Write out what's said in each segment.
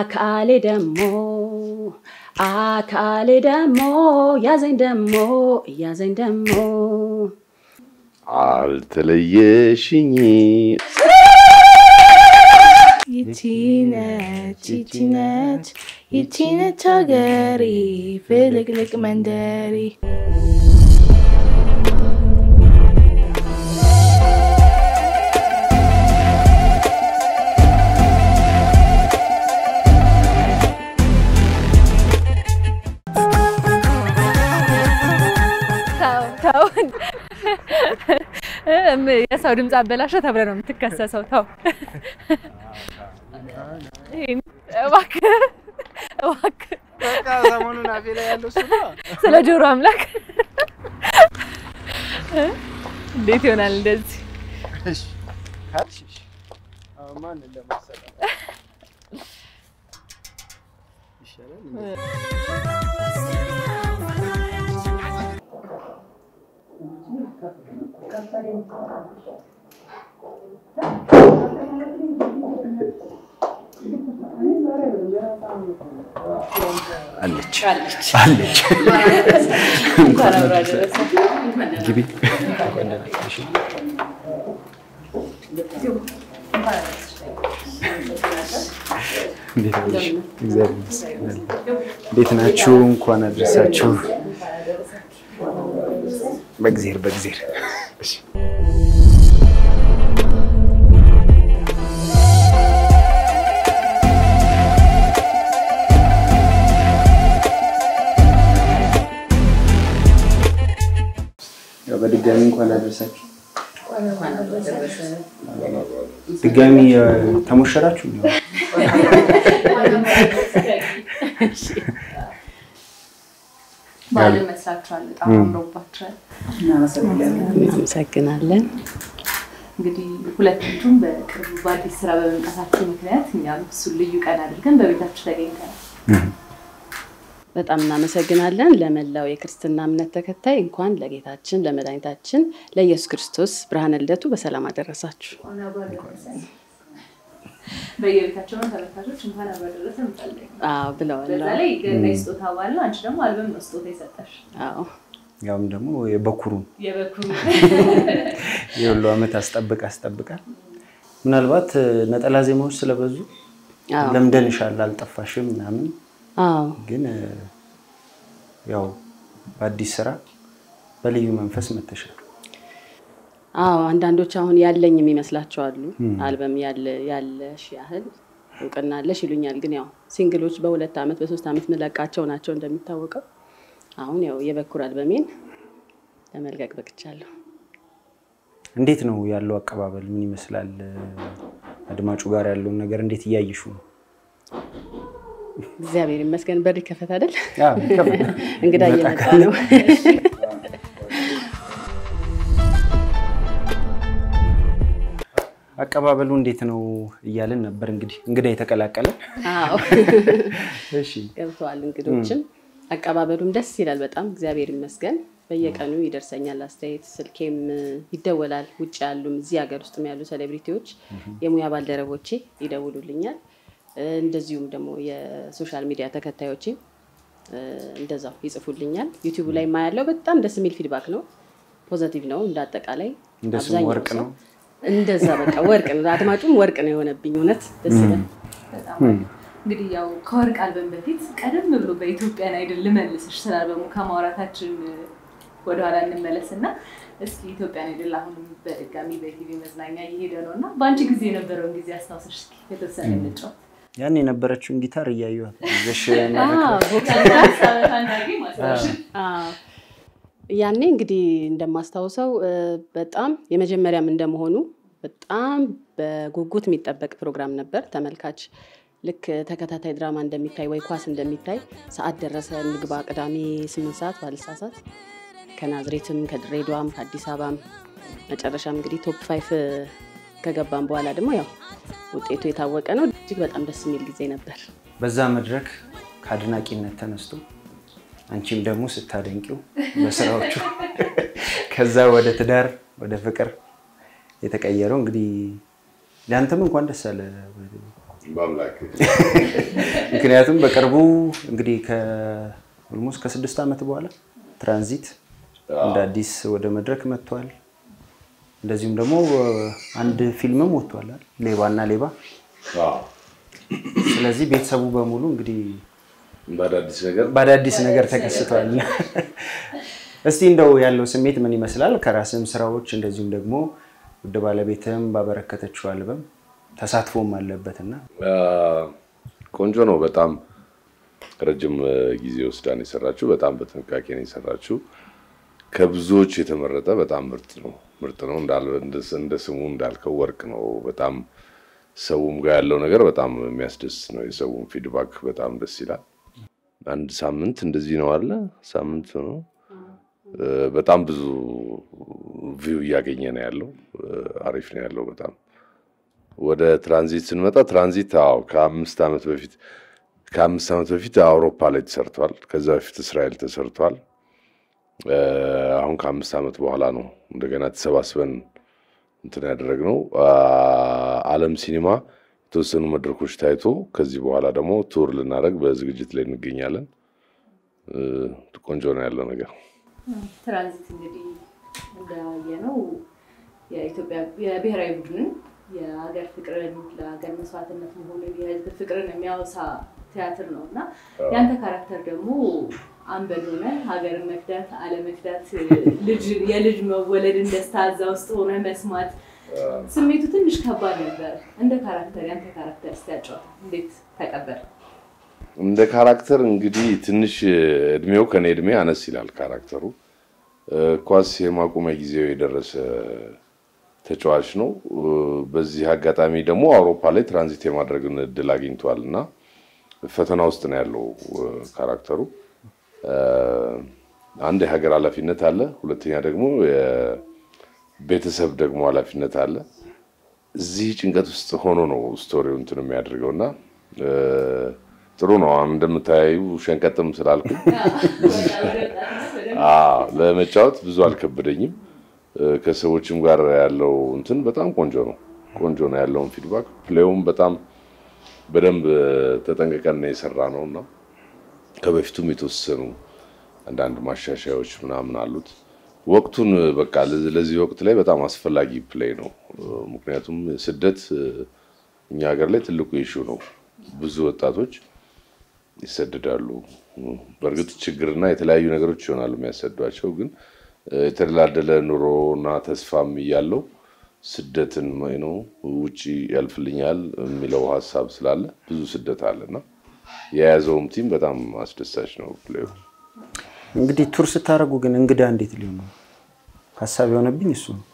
አካሌ ደሞ አካሌ ደሞ ያዘኝ ደሞ ያዘኝ ደሞ አልተለየሽኝ ይቺ ነች ይቺ ነች ይቺ ነች ሀገሬ ፍልቅልቅ መንደሬ ተው ተው። የሰው ድምፅ አበላሸ ተብለህ ነው የምትከሰሰው። ተው ይሄን እባክህ እባክህ በቃ ሰሞኑን አፌ ላይ ያለው እሱ ነው። ስለ ጆሮ አምላክ እንዴት ይሆናል እንደዚህ? እሺ ካልሽ እሺ። አሁን ማንን ለማሰራት ይሻላል? አለች አለች። ግቢ እንዴት ነሽ? እግዚአብሔር ይመስገን። እንዴት ናችሁ? እንኳን አደረሳችሁ። በእግዜር በእግዜር እሺ። ያው በድጋሚ እንኳን አደረሳችሁ። ድጋሚ እ፣ ተሞሸራችሁ እንዴ? በዓልን መስላችኋል። በጣም አምሮባችኋል። እናመሰግናለን። እንግዲህ ሁለታችሁም በቅርቡ በአዲስ ስራ በመምጣታችሁ ምክንያት እኛም እሱን ልዩ ቀን አድርገን በቤታችሁ ተገኝተናል። በጣም እናመሰግናለን። ለመላው የክርስትና እምነት ተከታይ እንኳን ለጌታችን ለመድኃኒታችን ለኢየሱስ ክርስቶስ ብርሃነ ልደቱ በሰላም አደረሳችሁ። በየቤታቸው ነው ተመልካቾች እንኳን አብሮ አደረሰ እንጸልይ። አዎ ብለዋል። በዛ ላይ ገና ስጦታ ባለ አንቺ ደግሞ አልበም ነው ስጦታ የሰጠሽ አዎ ያውም ደግሞ የበኩሩን የበኩሩ የሁሉ ዓመት አስጠብቅ አስጠብቃል። ምናልባት እ፣ ነጠላ ዜማዎች ስለበዙ አዎ ለምደንሻል፣ አልጠፋሽም ምናምን አዎ ግን እ፣ ያው በአዲስ ስራ በልዩ መንፈስ መተሻል። አዎ አንዳንዶች አሁን ያለኝ የሚመስላቸው አሉ። አልበም ያለ ያለሽ ያህል እውቅና አለሽ ይሉኛል። ግን ያው ሲንግሎች በሁለት ዓመት በሶስት ዓመት ምለቃቸው ናቸው እንደሚታወቀው። አሁን ያው የበኩር አልበሜን ለመልቀቅ በቅቻለሁ። እንዴት ነው ያለው አቀባበል? ምን ይመስላል? እ፣ አድማጩ ጋር ያለውን ነገር እንዴት እያየሹ ነው? እግዚአብሔር ይመስገን። በር ይከፈት አይደል? አዎ፣ ይከፈት። እንግዳ ይመጣ እየመጣ ካለ። ነው። አቀባበሉ እንዴት ነው እያልን ነበር። እንግዲህ እንግዳ የተቀላቀለ አዎ እሺ፣ ገብተዋል እንግዶችም። አቀባበሉም ደስ ይላል በጣም እግዚአብሔር ይመስገን። በየቀኑ ይደርሰኛል አስተያየት፣ ስልኬም ይደወላል። ውጭ ያሉም እዚህ ሀገር ውስጥም ያሉ ሴሌብሪቲዎች የሙያ ባልደረቦቼ ይደውሉልኛል። እንደዚሁም ደግሞ የሶሻል ሚዲያ ተከታዮቼ እንደዛው ይጽፉልኛል። ዩቲዩብ ላይ የማያለው በጣም ደስ የሚል ፊድባክ ነው፣ ፖዘቲቭ ነው። እንደ አጠቃላይ እንደ ስሙ አብዛኛው ወርቅ ሰው ነው። እንደዛ በቃ ወርቅ ነው። አድማጩም ወርቅ ነው የሆነብኝ። እውነት ደስ ይላል። በጣም እንግዲህ ያው ከወርቅ አልበም በፊት ቀደም ብሎ በኢትዮጵያን አይድል ልመልስሽ ስለ አልበሙ ከማውራታችን ወደኋላ እንመለስ እና እስኪ ኢትዮጵያን አይድል አሁንም በድጋሚ በቲቪ መዝናኛ እየሄደ ነው እና በአንቺ ጊዜ የነበረውን ጊዜ አስታውሰሽ እስኪ የተወሰነ እንጫወት። ያን የነበረችውን ጊታር እያየኋት ይዘሽ አዎ፣ ቦክስ ታናጊ ማስታወሽ አዎ። ያኔ እንግዲህ እንደማስታውሰው እ፣ በጣም የመጀመሪያም እንደመሆኑ በጣም በጉጉት የሚጠበቅ ፕሮግራም ነበር። ተመልካች ልክ ተከታታይ ድራማ እንደሚታይ ወይ ኳስ እንደሚታይ ሰዓት ደረሰ እንግባ፣ ቅዳሜ ስምንት ሰዓት ባልሳሳት ከናዝሬትም ከድሬዳዋም ከአዲስ አበባም መጨረሻም እንግዲህ ቶፕ ፋይፍ ከገባም በኋላ ደግሞ ያው ውጤቱ የታወቀ ነው። እጅግ በጣም ደስ የሚል ጊዜ ነበር። በዛ መድረክ ከአድናቂነት ተነስቶ አንቺም ደግሞ ስታደንቂው በስራዎቹ ከዛ ወደ ትዳር ወደ ፍቅር የተቀየረው እንግዲህ ለአንተም እንኳን ደስ አለ። በአምላክ ምክንያቱም በቅርቡ እንግዲህ ከኦልሞስት ከስድስት ዓመት በኋላ ትራንዚት እንደ አዲስ ወደ መድረክ መጥቷል። እንደዚሁም ደግሞ አንድ ፊልምም ወጥቷል አይደል? ሌባና ሌባ። አዎ፣ ስለዚህ ቤተሰቡ በሙሉ እንግዲህ በአዳዲስ ነገር በአዳዲስ ነገር ተከስቷል። እስቲ እንደው ያለው ስሜት ምን ይመስላል? ከራስም ስራዎች እንደዚሁም ደግሞ ውድ ባለቤትም ባበረከተችው አልበም ተሳትፎም አለበት እና አ፣ ቆንጆ ነው። በጣም ረጅም አ፣ ጊዜ ወስዳ ነው የሰራችው። በጣም በጥንቃቄ ነው የሰራችው። ከብዙዎች የተመረጠ በጣም ምርጥ ነው ምርጥ ነው እንዳል- እንደ- እንደ ስሙ እንዳልከው ወርቅ ነው። በጣም ሰውም ጋር ያለው ነገር በጣም የሚያስደስት ነው። የሰውም ፊድባክ በጣም ደስ ይላል። አንድ ሳምንት እንደዚህ ነው አለ ሳምንት ነው። አ፣ በጣም ብዙ ቪው እያገኘ ነው ያለው። አ፣ አሪፍ ነው ያለው በጣም ወደ ትራንዚት ስንመጣ ትራንዚት አዎ ከአምስት ዓመት በፊት ከአምስት ዓመት በፊት አውሮፓ ላይ ተሰርቷል። ከዛ በፊት እስራኤል ተሰርቷል። እ፣ አሁን ከአምስት ዓመት በኋላ ነው እንደገና ተሰባስበን እንትን ያደረግነው። አ፣ ዓለም ሲኒማ የተወሰኑ መድረኮች ታይቶ ከዚህ በኋላ ደግሞ ቱር ልናደርግ በዝግጅት ላይ እንገኛለን። እ፣ ቆንጆ ነው ያለው ነገር። ትራንዚት እንግዲህ እንዳየነው የኢትዮጵያ የብሔራዊ ቡድንን የሀገር ፍቅርን ለሀገር መስዋዕትነት መሆኑን የህዝብ ፍቅርን የሚያወሳ ቲያትር ነው እና ያንተ ካራክተር ደግሞ አንበል ሆነ ሀገርን መክዳት አለመክዳት ልጅ የልጅ መወለድን ደስታ እዛ ውስጥ ሆነ መስማት ስሜቱ ትንሽ ከባድ ነበር። እንደ ካራክተር ያንተ ካራክተር እስኪያጫወታ እንዴት ተቀበል? እንደ ካራክተር እንግዲህ ትንሽ እድሜው ከኔ እድሜ አነስ ይላል ካራክተሩ። እ፣ ኳስ የማቆሚያ ጊዜው የደረሰ ተጫዋች ነው። እ፣ በዚህ አጋጣሚ ደግሞ አውሮፓ ላይ ትራንዚት የማድረግን እድል አግኝቷል እና ፈተና ውስጥ ነው ያለው እ፣ ካራክተሩ። እ፣ አንድ የሀገር ኃላፊነት አለ፣ ሁለተኛ ደግሞ የቤተሰብ ደግሞ ኃላፊነት አለ። እዚህ ጭንቀት ውስጥ ሆኖ ነው ስቶሪው እንትን የሚያደርገው እና እ፣ ጥሩ ነው። አሁን እንደምታዩ ሸንቀጥም ስላልኩኝ አዎ፣ ለመጫወት ብዙ አልከበደኝም። እ፣ ከሰዎችም ጋር ያለው እንትን በጣም ቆንጆ ነው። ቆንጆ ነው ያለውን ፊድባክ ፕሌውም በጣም በደንብ ተጠንቅቀን ነው የሰራ ነው እና ከበፊቱም የተወሰኑ አንዳንድ ማሻሻያዎች ምናምን አሉት። ወቅቱን በቃ ለዚህ ለዚህ ወቅት ላይ በጣም አስፈላጊ ፕሌይ ነው። እ፣ ምክንያቱም ስደት እ፣ እኛ ሀገር ላይ ትልቁ ኢሹ ነው። ብዙ ወጣቶች ይሰደዳሉ። በእርግጥ ችግርና የተለያዩ ነገሮች ይሆናሉ የሚያሰዷቸው፣ ግን እ፣ የተደላደለ ኑሮና ተስፋም እያለው ስደትን ነው ውጭ ያልፍልኛል የሚለው ሀሳብ ስላለ ብዙ ስደት አለና የያዘውም ቲም በጣም አስደሳች ነው ፕሌዩ። እንግዲህ ቱር ስታደርጉ ግን እንግዳ እንዴት ሊሆን ነው? ሀሳብ የሆነብኝ እሱ ነው።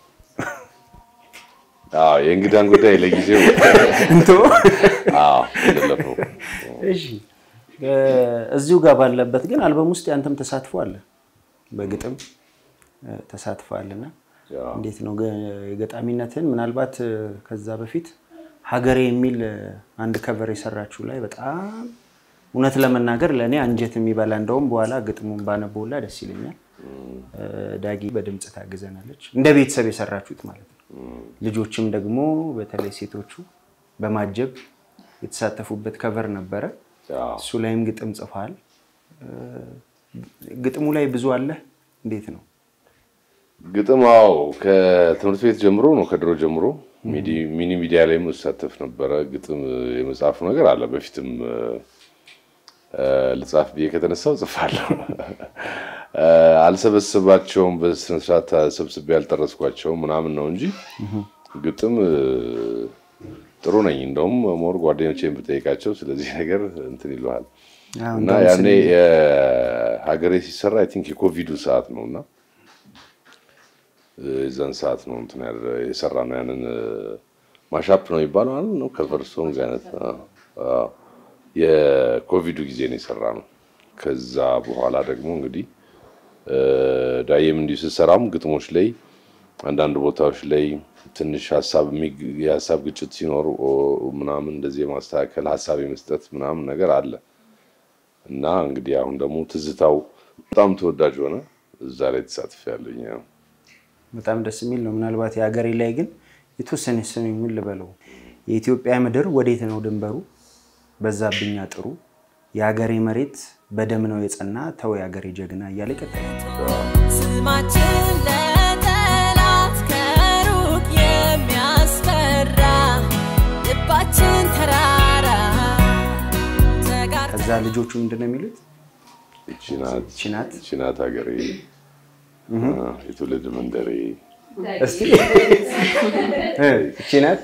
አዎ የእንግዳን ጉዳይ ለጊዜው እንቶ አዎ የለፈው እሺ እ፣ እዚሁ ጋር ባለበት ግን አልበም ውስጥ ያንተም ተሳትፎ አለ፣ በግጥም እ፣ ተሳትፈዋልና እንዴት ነው ገ- የገጣሚነትን ምናልባት እ፣ ከዛ በፊት ሀገሬ የሚል እ፣ አንድ ከቨር የሰራችሁ ላይ በጣም እውነት ለመናገር ለእኔ አንጀት የሚበላ እንደውም በኋላ ግጥሙን ባነበውላ ደስ ይለኛል። እ፣ ዳጊ በድምፅ ታግዘናለች። እንደ ቤተሰብ የሰራችሁት ማለት ነው። ልጆችም ደግሞ በተለይ ሴቶቹ በማጀብ የተሳተፉበት ከቨር ነበረ። እሱ ላይም ግጥም ጽፈሃል። እ፣ ግጥሙ ላይ ብዙ አለ። እንዴት ነው? ግጥም አዎ ከትምህርት ቤት ጀምሮ ነው ከድሮ ጀምሮ ሚዲ- ሚኒ ሚዲያ ላይ መሳተፍ ነበረ። ግጥም የመጻፉ ነገር አለ። በፊትም እ፣ እ፣ ልጻፍ ብዬ ከተነሳው ጽፋለሁ። እ፣ አልሰበስባቸውም በስነስርዓት ሰብስቤ ያልጠረስኳቸውም ምናምን ነው እንጂ ግጥም እ፣ ጥሩ ነኝ። እንደውም ሞር ጓደኞቼን ብጠይቃቸው ስለዚህ ነገር እንትን ይለዋል አዎ፣ እና እንደውም ያኔ ስለ- የሀገሬ ሲሰራ አይ ቲንክ የኮቪዱ ሰዓት ነው እና የዛን ሰዓት ነው እንትን ያደረ- የሰራ ነው ያንን ማሻፕ ነው የሚባለው አለ ነው ከቨር ሶንግ አይነት አዎ፣ አዎ። የኮቪዱ ጊዜ ነው የሰራ ነው። ከዛ በኋላ ደግሞ እንግዲህ እ፣ ዳዬም እንዲሁ ስትሰራም ግጥሞች ላይ አንዳንድ ቦታዎች ላይ ትንሽ ሀሳብ የሚግ- የሀሳብ ግጭት ሲኖር ኦ፣ ምናምን እንደዚህ የማስተካከል ሀሳብ የመስጠት ምናምን ነገር አለ እና እንግዲህ አሁን ደግሞ ትዝታው በጣም ተወዳጅ ሆነ። እዛ ላይ ተሳትፍ ያለኝ ያው በጣም ደስ የሚል ነው። ምናልባት የሀገሬ ላይ ግን የተወሰነ ስም ምን ልበለው የኢትዮጵያ ምድር ወዴት ነው ድንበሩ? በዛብኝ አጥሩ የሀገሬ መሬት በደም ነው የጸና ተው የሀገሬ ጀግና እያለ ይቀጥላል። ስማችን ለጠላት ከሩቅ የሚያስፈራ ልባችን ተራራ ተጋር ከዛ ልጆቹ ምንድን ነው የሚሉት? ይቺ ናት ይቺ ናት ይቺ ናት ሀገሬ የትውልድ መንደሬ እስቲ እ፣ ይቺ ናት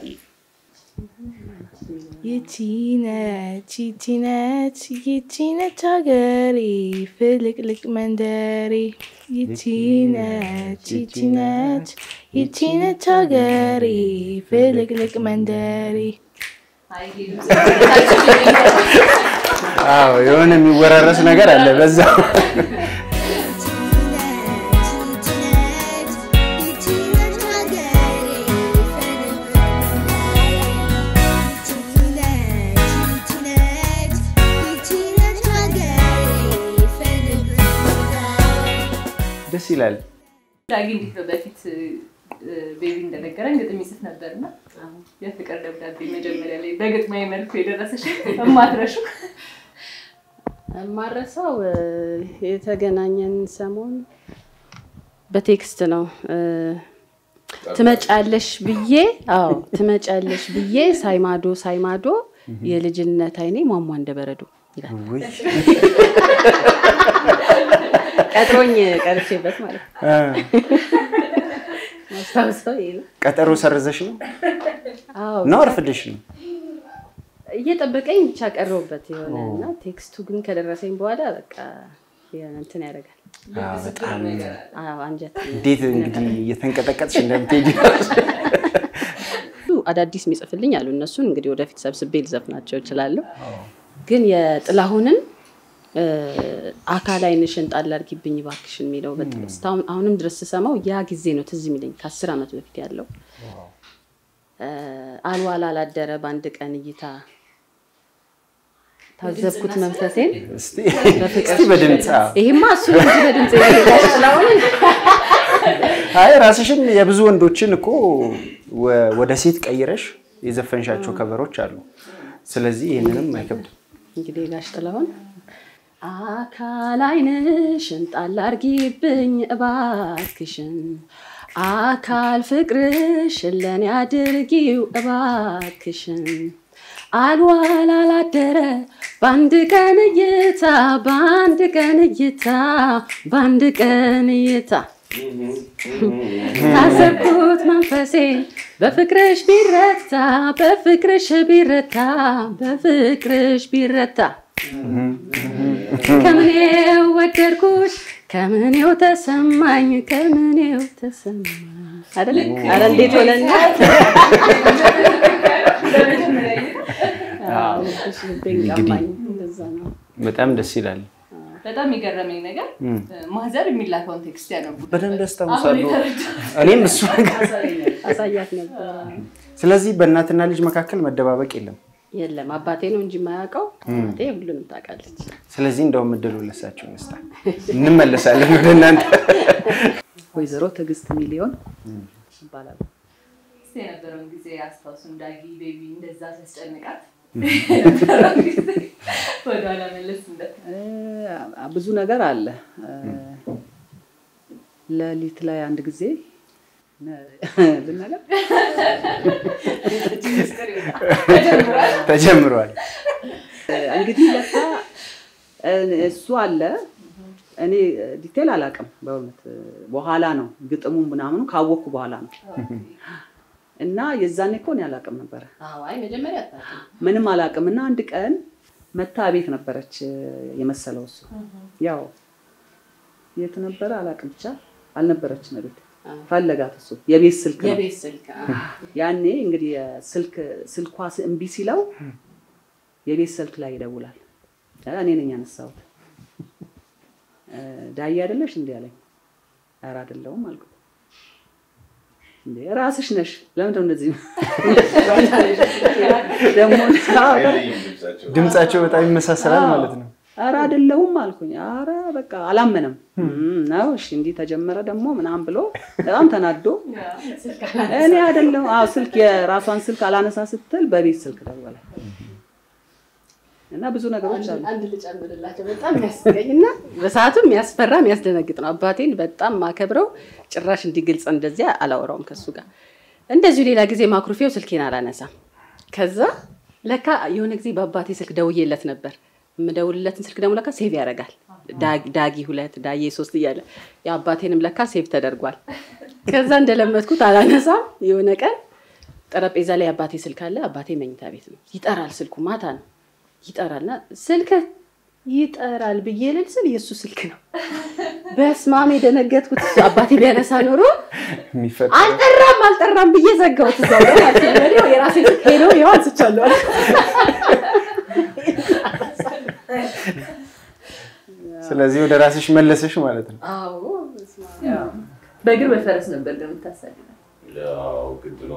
ይቺ ነች ይቺ ነች ይቺ ነች ሀገሬ ፍልቅልቅ መንደሬ ይቺ ነች ይቺ ነች ይቺ ነች ሀገሬ ፍልቅልቅ መንደሬ አዎ የሆነ የሚወራረስ ነገር አለ በዛ ደስ ይላል። ዳጊ እንዴት ነው በፊት እ፣ ቤቢ እንደነገረን ግጥም ይጽፍ ነበርና የፍቅር ደብዳቤ መጀመሪያ ላይ በግጥማዊ መልኩ የደረሰሽ እማትረሹ የማረሳው እ፣ የተገናኘን ሰሞን በቴክስት ነው እ፣ ትመጫለሽ ብዬ አዎ ትመጫለሽ ብዬ ሳይማዶ ሳይማዶ የልጅነት አይኔ ሟሟ እንደበረዶ ይላል። ውይ፣ ቀጥሮኝ ቀርቼበት ማለት ነው። እ፣ ማስታውሰው ይሄ ነው። ቀጠሮ ሰርዘሽ ነው አዎ ነው አርፍደሽ ነው? እየጠበቀኝ ብቻ ቀረውበት የሆነ እና ቴክስቱ ግን ከደረሰኝ በኋላ በቃ የሆነ እንትን ያደርጋል። አዎ፣ በጣም አዎ አንጀት እንዴት እንግዲህ እየተንቀጠቀጥሽ እንደምትሄጂ አዳዲስ የሚጽፍልኝ አሉ። እነሱን እንግዲህ ወደፊት ሰብስቤ ልዘፍናቸው እችላለሁ። ግን የጥላሁንን እ፣ አካል ዓይንሽን ጣል አድርጊብኝ እባክሽን የሚለው በጣም እስካሁን አሁንም ድረስ ስሰማው ያ ጊዜ ነው ትዝ የሚለኝ ከአስር ዓመት በፊት ያለው እ፣ አልዋል አላደረ በአንድ ቀን እይታ ታዘብኩት መንፈሴን እስቲ እስቲ በድምፅ አዎ። ይሄማ እሱ ነው እንጂ በድምፅ የሚሄዳል ጥላሁንን አይ ራስሽም የብዙ ወንዶችን እኮ ወ- ወደ ሴት ቀይረሽ የዘፈንሻቸው ከበሮች አሉ። ስለዚህ ይህንንም አይከብድም። እንግዲህ ጋሽ ጥላሁን አካል ዓይንሽን ጣል አድርጊብኝ እባክሽን አካል ፍቅርሽን ለኔ አድርጊው እባክሽን አልዋል አላደረ በአንድ ቀን እይታ በአንድ ቀን እይታ በአንድ ቀን እይታ ታሰብኩት መንፈሴ በፍቅርሽ ቢረታ በፍቅርሽ ቢረታ በፍቅርሽ ቢረታ ከምኔው ወደድኩሽ ከምኔው ተሰማኝ ከምኔው ተሰማኝ አይደለ? ኧረ እንዴት ሆነና አዎ፣ ልብሽ ልቤን ቀማኝ። እንደዛ ነው። በጣም ደስ ይላል። በጣም የገረመኝ ነገር ማዘር የሚላከውን ቴክስት ያነቡት በደንብ አሁን ያስታውሳሉ። የተረዳሁት። እኔም እሱ ነገር አሳያት ነበረ። ስለዚህ በእናትና ልጅ መካከል መደባበቅ የለም። የለም አባቴ ነው እንጂ የማያውቀው እናቴ ሁሉንም ታውቃለች። ስለዚህ እንደውም እድሉ ለሳቸው ይመስላል። እንመለሳለን ወደ እናንተ። ወይዘሮ ትዕግስት ሚሊዮን ይባላሉ። እስኪ የነበረውን ጊዜ አስታውሱን። ዳጊ ቤቢ እንደዛ ሲያስጨንቃት ወደኋላ መለስ እንደ እ፣ ብዙ ነገር አለ። እ፣ ሌሊት ላይ አንድ ጊዜ ነ- ልናገር ተጀምሯል። እንግዲህ ለካ እ፣ እሱ አለ እኔ ዲቴል አላውቅም በእውነት በኋላ ነው ግጥሙ ምናምኑ ካወቅኩ በኋላ ነው እና የዛኔ እኮ እኔ አላውቅም ነበረ አዎ፣ አይ መጀመሪያ አታውቅም። ምንም አላውቅም እና አንድ ቀን መታ ቤት ነበረች የመሰለው እሱ ያው የት ነበረ አላውቅም ብቻ አልነበረችም ቤት ፈለጋት እሱ የቤት ስልክ ነው የቤት ስልክ አዎ። ያኔ እንግዲህ የስልክ ስልኳ ስ- እምቢ ሲለው የቤት ስልክ ላይ ይደውላል እኔ ነኝ ያነሳሁት እ፣ ዳዬ አይደለሽ እንዲ አለኝ ኧረ አይደለሁም አልኩት እንዴ ራስሽ ነሽ ለምንድን ነው እንደዚህ ደግሞ አዎ፣ ድምጻቸው በጣም ይመሳሰላል ማለት ነው። ኧረ አይደለሁም አልኩኝ። ኧረ በቃ አላመነም እም፣ ነው እሺ እንዲህ ተጀመረ ደግሞ ምናምን ብሎ በጣም ተናዶ እኔ አይደለሁም አዎ ስልክ የራሷን ስልክ አላነሳ ስትል በቤት ስልክ ደወለ እና ብዙ ነገሮች አሉ። አንድ ልጨምርላቸው በጣም የሚያስገኝ እና በሰዓቱ የሚያስፈራ የሚያስደነግጥ ነው። አባቴን በጣም ማከብረው ጭራሽ እንዲግልጽ እንደዚያ አላወራውም ከሱ ጋር። እንደዚሁ ሌላ ጊዜ ማኩርፌው ስልኬን አላነሳም። ከዛ ለካ የሆነ ጊዜ በአባቴ ስልክ ደውዬለት ነበር። የምደውልለትን ስልክ ደግሞ ለካ ሴቭ ያደርጋል። ዳግ- ዳጊ ሁለት ዳዬ ሶስት እያለ የአባቴንም ለካ ሴቭ ተደርጓል። ከዛ እንደለመድኩት አላነሳም። የሆነ ቀን ጠረጴዛ ላይ የአባቴ ስልክ አለ። አባቴ መኝታ ቤት ነው። ይጠራል፣ ስልኩ ማታ ነው ይጠራልና ስልክ ይጠራል ብዬ ልል ስል የእሱ ስልክ ነው። በስማም የደነገጥኩት አባቴ ቢያነሳ ኖሮ የሚፈጠረው አልጠራም አልጠራም ብዬ ዘጋሁት። እዛው ላይ ማለት ነው። ወዲያው የራሴ ስልክ ሄዶ ይኸው አንስቻለሁ አለ። ስለዚህ ወደ ራስሽ መለሰሽ ማለት ነው። አዎ በስመአብ። በእግር በፈረስ ነበር ግን የምታሳድደው። ያው ግድ ነው።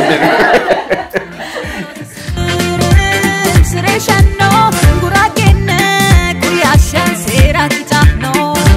Sireshano, guragenne, guyashan serakitano.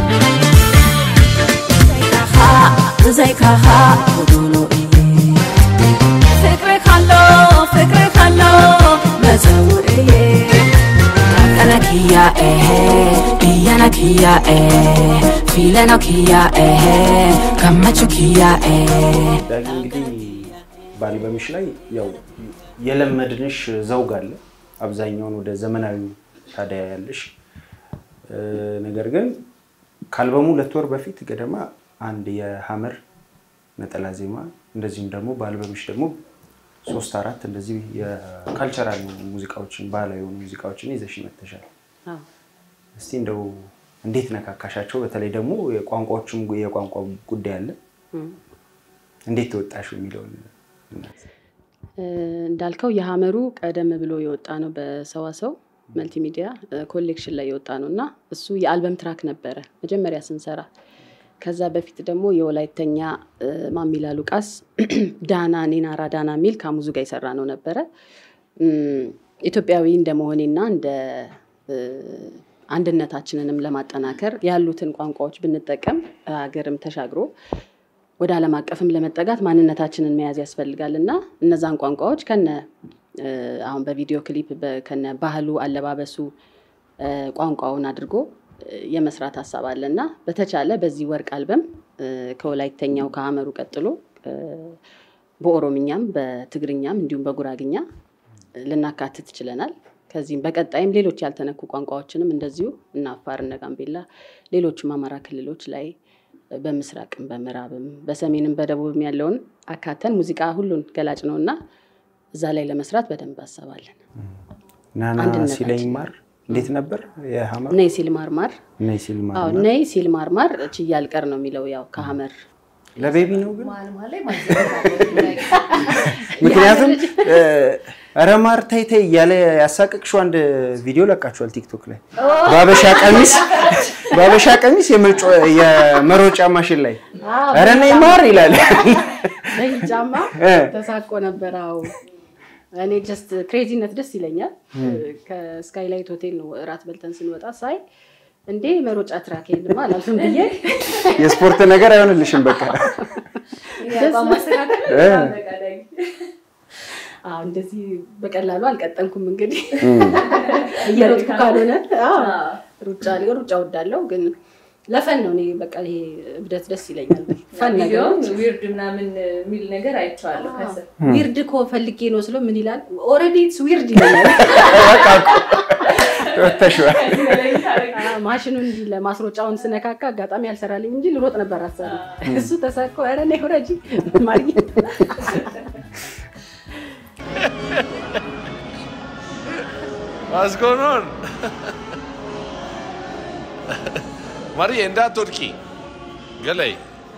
Zaikaha, zaikaha, odolo iye. Fikre khalo, fikre khalo, mazawuriye. Kana kiya eh, biyana kiya eh, filano kiya eh, kamachu kiya eh. ዳጊ እንግዲህ በአልበምሽ ላይ ያው የለመድንሽ ዘውግ አለ። አብዛኛውን ወደ ዘመናዊ ታዲያ ያለሽ እ፣ ነገር ግን ከአልበሙ ሁለት ወር በፊት ገደማ አንድ የሀመር ነጠላ ዜማ እንደዚሁም ደግሞ በአልበምሽ ደግሞ ሶስት አራት እንደዚህ የካልቸራል ሙዚቃዎችን ባህላዊ የሆኑ ሙዚቃዎችን ይዘሽ መተሻል። አዎ። እስቲ እንደው እንዴት ነካካሻቸው? በተለይ ደግሞ የቋንቋዎችም የቋንቋ ጉዳይ አለ። እንዴት ተወጣሽው የሚለውን እናንሳ። እ፣ እንዳልከው የሀመሩ ቀደም ብሎ የወጣ ነው በሰዋሰው መልቲሚዲያ እ፣ ኮሌክሽን ላይ የወጣ ነው እና እሱ የአልበም ትራክ ነበረ መጀመሪያ ስንሰራ። ከዛ በፊት ደግሞ የወላይተኛ እ፣ ማሚላ ሉቃስ ዳና ኔናራ ዳና የሚል ከሙዙ ጋር የሰራ ነው ነበረ። እም፣ ኢትዮጵያዊ እንደመሆኔና እንደ እ፣ አንድነታችንንም ለማጠናከር ያሉትን ቋንቋዎች ብንጠቀም ሀገርም ተሻግሮ ወደ ዓለም አቀፍም ለመጠጋት ማንነታችንን መያዝ ያስፈልጋል እና እነዛን ቋንቋዎች ከነ እ፣ አሁን በቪዲዮ ክሊፕ በ- ከነ ባህሉ፣ አለባበሱ እ፣ ቋንቋውን አድርጎ እ፣ የመስራት ሀሳብ አለ እና በተቻለ በዚህ ወርቅ አልበም እ፣ ከወላይተኛው ከሀመሩ ቀጥሎ እ፣ በኦሮምኛም በትግርኛም እንዲሁም በጉራግኛ እ፣ ልናካትት ችለናል። ከዚህም በቀጣይም ሌሎች ያልተነኩ ቋንቋዎችንም እንደዚሁ እነ አፋር እነ ጋምቤላ ሌሎችም አማራ ክልሎች ላይ በምስራቅም በምዕራብም በሰሜንም በደቡብም ያለውን አካተን ሙዚቃ ሁሉን ገላጭ ነው እና እዛ ላይ ለመስራት በደንብ አሰባለን። ናና አንድነታችን። ሲለኝ ማር እንዴት ነበር የሀመር ነይ ሲል ማርማር ነይ ሲል ማር አዎ ማር? ነይ ሲል ማርማር ችዬ አልቀር ነው የሚለው ያው ከሀመር ለቤቢ ነው ግን መሀል መሀል ላይ ማዘጋጀት ምክንያቱም እ፣ ኧረ ማር ተይ ተይ እያለ ያሳቀቅሽው አንድ ቪዲዮ ለቃችኋል ቲክቶክ ላይ በአበሻ ቀሚስ በአበሻ ቀሚስ የመጮ- የመሮጫ ማሽን ላይ ኧረ ነይ ማር ይላል። ነይ ጫማ እ። ተሳቆ ነበር። አዎ እኔ ጀስት ክሬዚነት ደስ ይለኛል። ከስካይላይት ሆቴል ነው እራት በልተን ስንወጣ ሳይ እንዴ መሮጫ ትራክ የለማ አላልፍም ብዬ የስፖርት ነገር አይሆንልሽም በቃ ማስተካከል እ። በጣም በቀዳይ አዎ እንደዚህ በቀላሉ አልቀጠልኩም። እንግዲህ እየሮጥኩ ካልሆነ አዎ፣ ሩጫ ሩጫ ወዳለው ግን ለፈን ነው። እኔ በቃ ይሄ እብደት ደስ ይለኛል። ፈን ቪዲዮውን ነገሮች ዊርድ ምናምን የሚል ነገር አይቼዋለሁ ከስር ዊርድ እኮ ፈልጌ ነው ስለው ምን ይላል? ኦልሬዲ ኢትስ ዊርድ ይለኛል። ወተሽዋል። አዎ፣ ማሽኑን እንዲህ ለማስሮጫውን ስነካካ አጋጣሚ ያልሰራልኝ እንጂ ልሮጥ ነበር አሰብ እሱ ተሳኮ ኧረ ነይ ውረጂ ማርዬ What's going on? ማርዬ እንዳትወድቂ ገላይ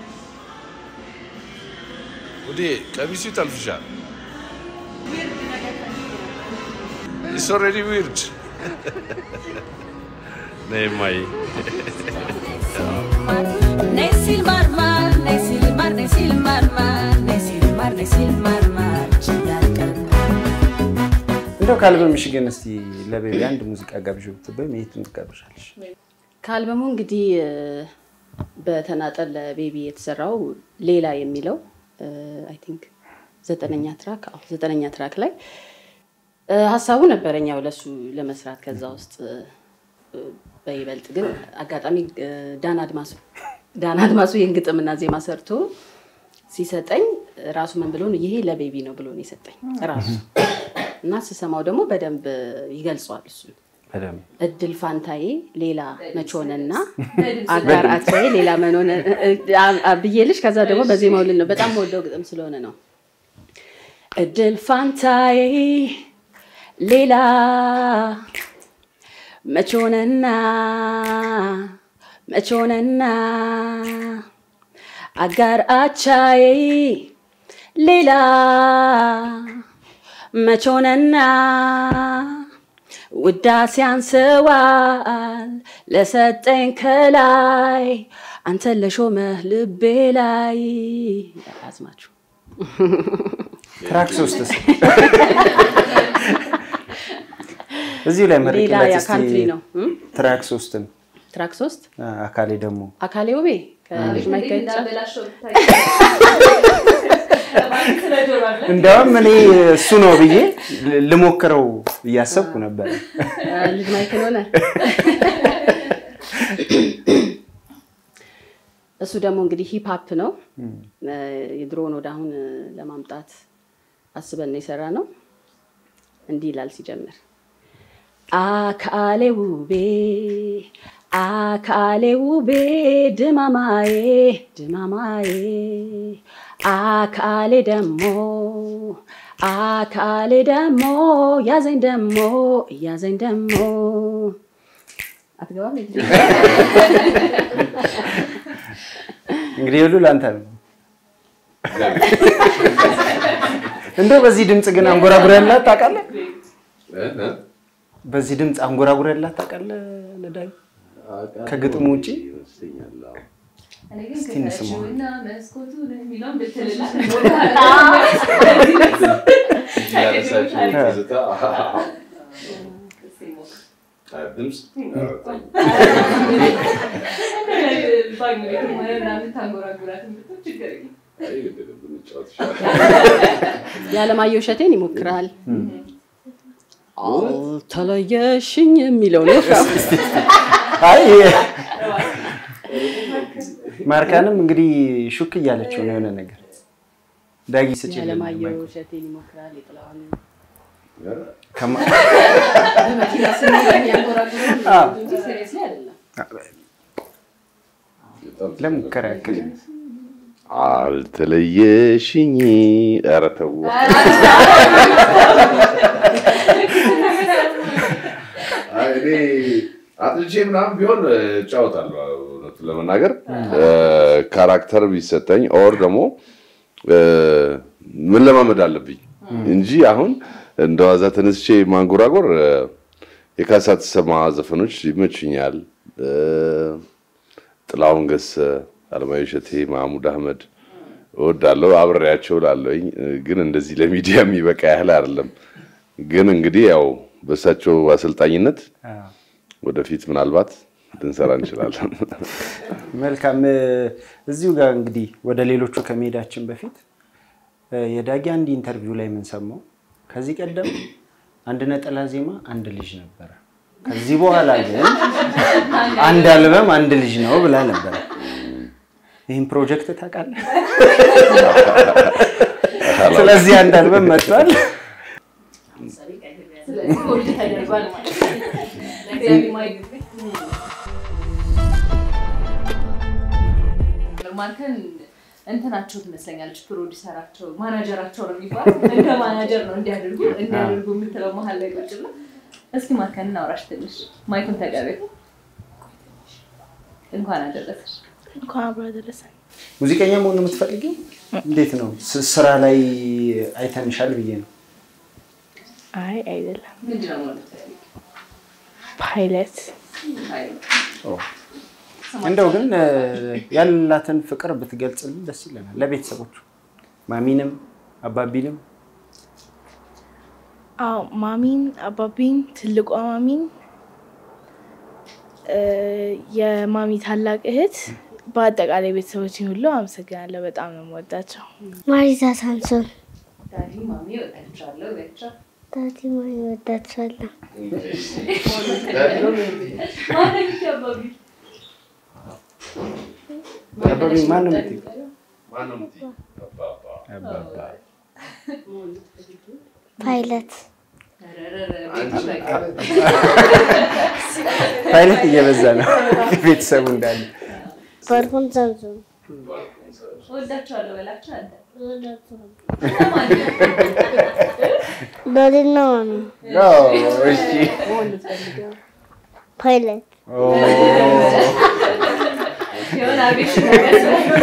ወዴ ቀሚሱ ይጠልፍሻል። ኢትስ ኦልሬዲ ዊርድ ነይ እማዬ Nesil marmar, nesil mar, nesil marmar, nesil mar, nesil marmar, ችያልቀር እንደው ካልበምሽ ግን እስቲ ለቤቢ አንድ ሙዚቃ ጋብዥ ብትበይ የት ትጋብዣለሽ? ከአልበሙ እንግዲህ እ፣ በተናጠል ለቤቢ የተሰራው ሌላ የሚለው አይ ቲንክ ዘጠነኛ ትራክ አዎ ዘጠነኛ ትራክ ላይ እ፣ ሀሳቡ ነበረኝ ያው ለሱ ለመስራት ከዛ ውስጥ እ፣ በይበልጥ ግን አጋጣሚ እ፣ ዳን አድማሱ ዳን አድማሱ ይህን ግጥምና ዜማ ሰርቶ ሲሰጠኝ ራሱ ምን ብሎ ነው ይሄ ለቤቢ ነው ብሎ ነው የሰጠኝ ራሱ እና ስሰማው ደግሞ በደንብ ይገልጸዋል እሱ በደምብ እድል ፋንታዬ ሌላ መቾንና አጋራቻዬ ሌላ መኖን ብዬልሽ ከዛ ደግሞ በዜማው ልል ነው በጣም ወደው ግጥም ስለሆነ ነው እድል ፋንታዬ ሌላ መቾንና መቾንና አጋር አቻዬ ሌላ መቾንና ውዳሴ አንስዋል ለሰጠኝ ከላይ አንተን ለሾመህ ልቤ ላይ አዝማችሁ ትራክ ሶስትስ እዚሁ ላይ ሌላ መርቂላት ያ እስቲ ካንትሪ ነው እም? ትራክ ሶስትን ትራክ ሶስት አ፣ አካሌ ደግሞ አካሌ ውቤ ከልጅ ማይከል እንዳበላሸው እንዲያውም እኔ እሱ ነው ብዬ ል- ልሞክረው እያሰብኩ ነበር። ልጅ ማይክል ሆነ እሱ ደግሞ እንግዲህ ሂፕ ሀፕ ነው እ፣ የድሮውን ወደ አሁን እ፣ ለማምጣት አስበን ነው የሰራ ነው እንዲህ ይላል ሲጀምር አካሌ ውቤ አካሌ ውቤ ድማማዬ ድማማዬ አካሌ ደሞ አካሌ ደሞ ያዘኝ ደሞ ያዘኝ ደሞ አትገባም እንዴ? እንግዲህ ሁሉ ለአንተ ነው። እንደው በዚህ ድምፅ ግን አንጎራጉር ያላት ታውቃለህ? በዚህ ድምፅ አንጎራጉር ያላት ታውቃለህ? ለዳዊ ከግጥሙ ውጪ እስቲ እንስማው። እና መስኮቱን የሚለውን ብትልላት ድምፅ የዓለማየሁ እሸቴን ይሞክራል። አልተለየሽኝ የሚለው ነው። አይ ማርካንም እንግዲህ ሹክ እያለችው ነው የሆነ ነገር ዳጊ ስጭ የዓለማየሁ እሸቴን ይሞክራል። የጥላሁን ከማ- በመኪና ስንሄድ ያንጎራጉራል እንጂ seriously አይደለም። ለሙከራ ያክል አልተለየሽኝ። ኧረ ተው አይ እኔ አጥልቼ ምናምን ቢሆን እጫወታለሁ። እውነቱን ለመናገር ካራክተር ቢሰጠኝ ኦር ደግሞ ምን ለማመድ አለብኝ እንጂ አሁን እንደ ዋዛ ተነስቼ ማንጎራጎር እ፣ የካሳ ተሰማ ዘፈኖች ይመቹኛል። እ፣ ጥላሁን ገሰ፣ አለማየሁ እሸቴ፣ ማህሙድ አህመድ እወዳለሁ። አብሬያቸው ላለኝ ግን እንደዚህ ለሚዲያ የሚበቃ ያህል አይደለም። ግን እንግዲህ ያው በእሳቸው አሰልጣኝነት ወደፊት ምናልባት ልንሰራ እንችላለን። መልካም እ፣ እዚሁ ጋር እንግዲህ ወደ ሌሎቹ ከመሄዳችን በፊት እ፣ የዳጊ አንድ ኢንተርቪው ላይ የምንሰማው ከዚህ ቀደም አንድ ነጠላ ዜማ አንድ ልጅ ነበረ፣ ከዚህ በኋላ ግን አንድ አልበም አንድ ልጅ ነው ብላ ነበረ። ይህን ፕሮጀክት ታውቃለህ? ስለዚህ አንድ አልበም መጥቷል። ስለዚህ ሆልድ ተደርጓል ማለት ነው። ለእግዚአብሔር ማይገባ ማርከን እንትናቸው ትመስለኛለች፣ ፕሮዲሰራቸው ማናጀራቸው ነው የሚባለው። እንደ ማናጀር ነው እንዲያደርጉ እንዲያደርጉ የምትለው መሀል ላይ ቁጭ ብላ እስኪ ማርከን እናውራሽ ትንሽ ማይኩን ተቀበል። እንኳን አደረሰሽ። እንኳን አብሮ አደረሰን። ሙዚቀኛ መሆን ነው የምትፈልጊው? እንዴት ነው ስ- ስራ ላይ አይተንሻል ብዬ ነው። አይ አይደለም፣ ምንድን ነው መሆን የምትፈልጊው? ፓይለት እንደው ግን እ፣ ያላትን ፍቅር ብትገልጽልን ደስ ይለናል። ለቤተሰቦቹ ማሚንም አባቢንም አዎ ማሚን፣ አባቢን፣ ትልቋ ማሚን፣ እ፣ የማሚ ታላቅ እህት፣ በአጠቃላይ ቤተሰቦችን ሁሉ አመሰግናለሁ። በጣም ነው የምወዳቸው። ማሪዛ ሳምሶን ዳዲ ማሚ እወዳቸዋለሁ በያቸው። ዳዲ ማሚ እወዳቸዋለሁ። ማነው አባቢ? አባቢ ማን ነው የምትይው? አባባ ፓይለት ፓይለት እየበዛ ነው ቤተሰቡ እንዳለ በርሁን ዘምዘም እወዳቸዋለሁ በላቸው አንተ። ዳዲና ማሚ እሺ ፓይለት የሆነ አቤሽን ነገር